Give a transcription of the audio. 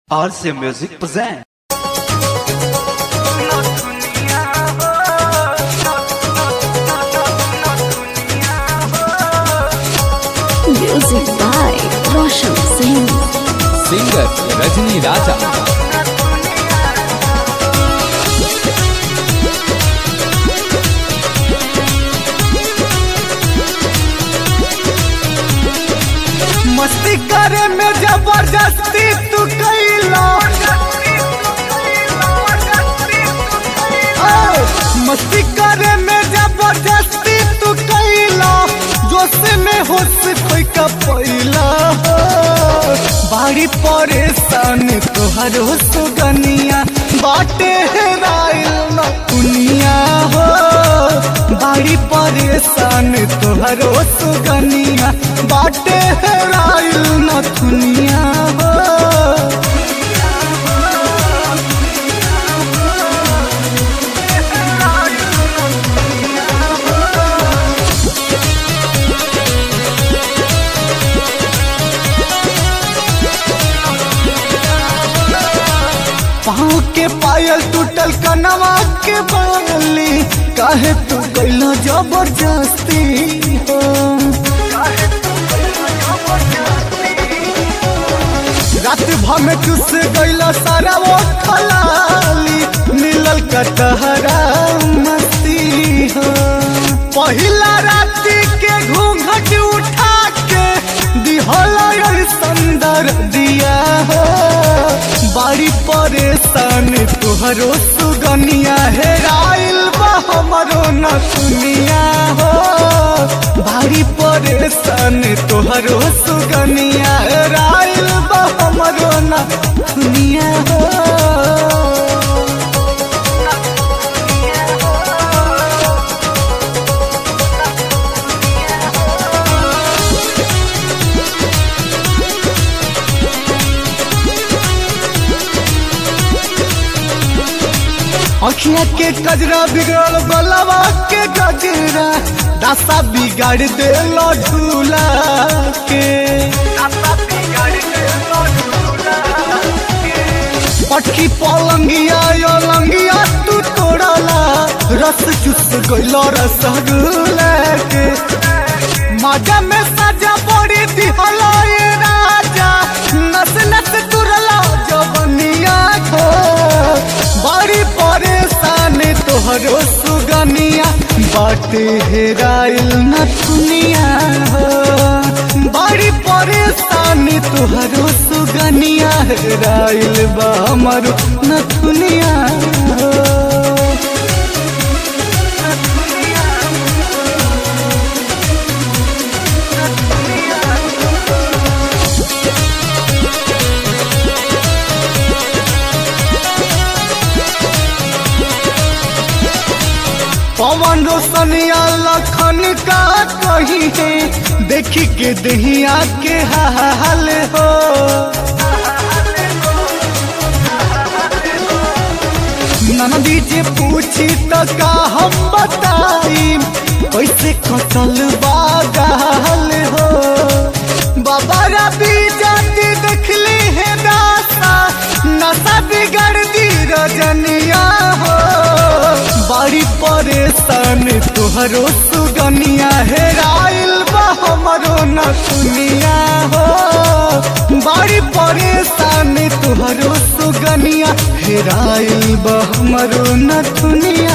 RC Music present. Music by Roshan Singh. Singer Rajni Raja मस्ती करे में जबरदस्ती तू कैला ओ, मस्ती करे में जबरदस्ती तू कैला जोश में होश कोई का पैला हो बाड़ी परेशान तोहर हो सुगनिया बाटे हेराइल न दुनिया हो बाड़ी परेशान तोहर हो सुगनिया बाटे हेराइल न दुनिया हो पाँव के पायल टूटल कनवा के बाली काहे तू कैलो जबरदस्ती हो रात भर में चुस गैलो सारा वो खलाली मिलल कटहरा मस्ती हो पहिला राती के घूंघट उठा के दिहला संदर दिया हो बाड़ी परेशान तुहरो सुगनिया हेराइल बा हमरो न सुनिया हो बाड़ी परेशान तुहरो सुगनिया हेराइल बा हमरो न सुनिया हो अखिया के कजरा बिगड़ल बलवा के गजरा दशा बिगाड़ देलो झूला के पटकी पलंगिया यो लंगिया तू तोड़ला रस चुस गइलो रसगुल्ला के माजा में सजा बड़ी दिहला ये राजा नस नस तुरला जवनिया को बड़ी परेशान तोहरो सुगनिया बाटे हेराइल न दुनिया हो बड़ी परेशान तोहरो सुगनिया हेराइल बा हमरो न दुनिया हो पवन रोशनिया लखन का कही है देखी के दहिया के हाल हो नंदी जे पूछी तो का हम बताई कैसे कटल बागाल हो बाबा रबी जाति देखली है दासा नशा बिगड़ दी रजनिया हो बड़ी परेशान तोहरो सुगनिया हेराइल बा हमरो न सुनिया हो बड़ी परेशान तोहरो सुगनिया हेराइल बा हमरो न दुनिया